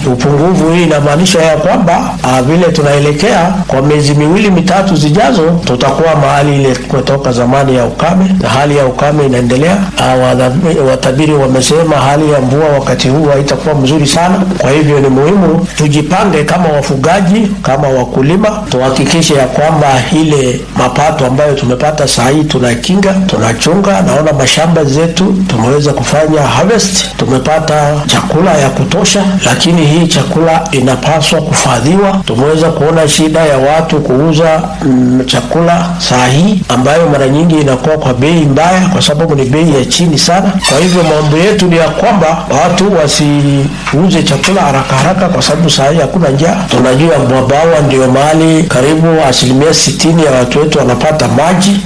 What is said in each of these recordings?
Upungufu hii inamaanisha ya kwamba ah, vile tunaelekea kwa miezi miwili mitatu zijazo, tutakuwa mahali ile kutoka zamani ya ukame, na hali ya ukame inaendelea. Ah, wadha- Watabiri wamesema hali ya mvua wakati huu haitakuwa mzuri sana. Kwa hivyo ni muhimu tujipange kama wafugaji, kama wakulima, tuhakikishe ya kwamba ile mapato ambayo tumepata saa hii tunakinga, tunachunga. Naona mashamba zetu tumeweza kufanya harvest, tumepata chakula ya kutosha, lakini hii chakula inapaswa kufadhiwa. Tumeweza kuona shida ya watu kuuza mm, chakula saa hii ambayo mara nyingi inakuwa kwa bei mbaya, kwa sababu ni bei ya chini sana. Kwa hivyo mambo yetu ni ya kwamba watu wasiuze chakula haraka haraka, kwa sababu saa hii hakuna njaa. Tunajua Mwabawa ndio mahali karibu asilimia sitini ya watu wetu wanapata maji.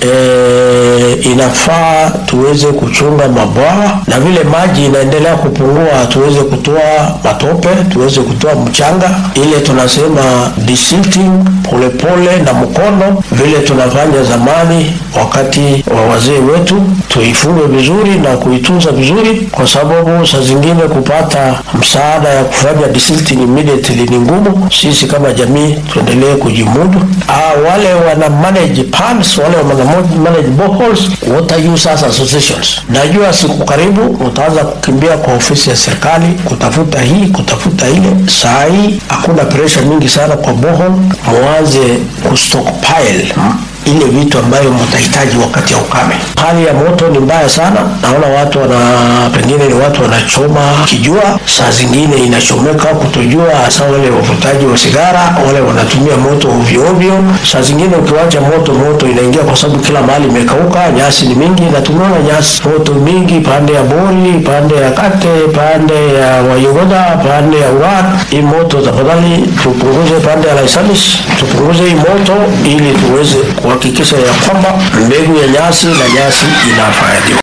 E, inafaa tuweze kuchunga mabwawa, na vile maji inaendelea kupungua, tuweze kutoa matope, tuweze kutoa mchanga, ile tunasema desilting polepole na mkono, vile tunafanya zamani wakati wa wazee wetu, tuifunge vizuri na kuitunza vizuri, kwa sababu saa zingine kupata msaada ya kufanya desilting immediately ni ngumu. Sisi kama jamii tuendelee kujimudu. Ah, wale wana manage ponds, wale wana manage boreholes, water users associations, najua siku karibu utaanza kukimbia kwa ofisi ya serikali kutafuta hii kutafuta ile. Saa hii hakuna pressure mingi sana kwa borehole, mwanze kustockpile ile vitu ambayo mtahitaji wakati ya ukame. Hali ya moto ni mbaya sana, naona watu wana pengine ni watu wanachoma kijua, saa zingine inachomeka kutojua, hasa wale wavutaji wa sigara, wale wanatumia moto ovyo ovyo. Saa zingine ukiwacha moto, moto inaingia kwa sababu kila mahali imekauka, nyasi ni mingi, na tumeona nyasi moto mingi pande ya Bori, pande ya Kate, pande ya Wayogoda, pande ya Urat. Hii moto tafadhali tupunguze, pande ya Laisamis tupunguze hii moto ili tuweze kuhakikisha ya kwamba mbegu ya nyasi na nyasi inafadhiwa.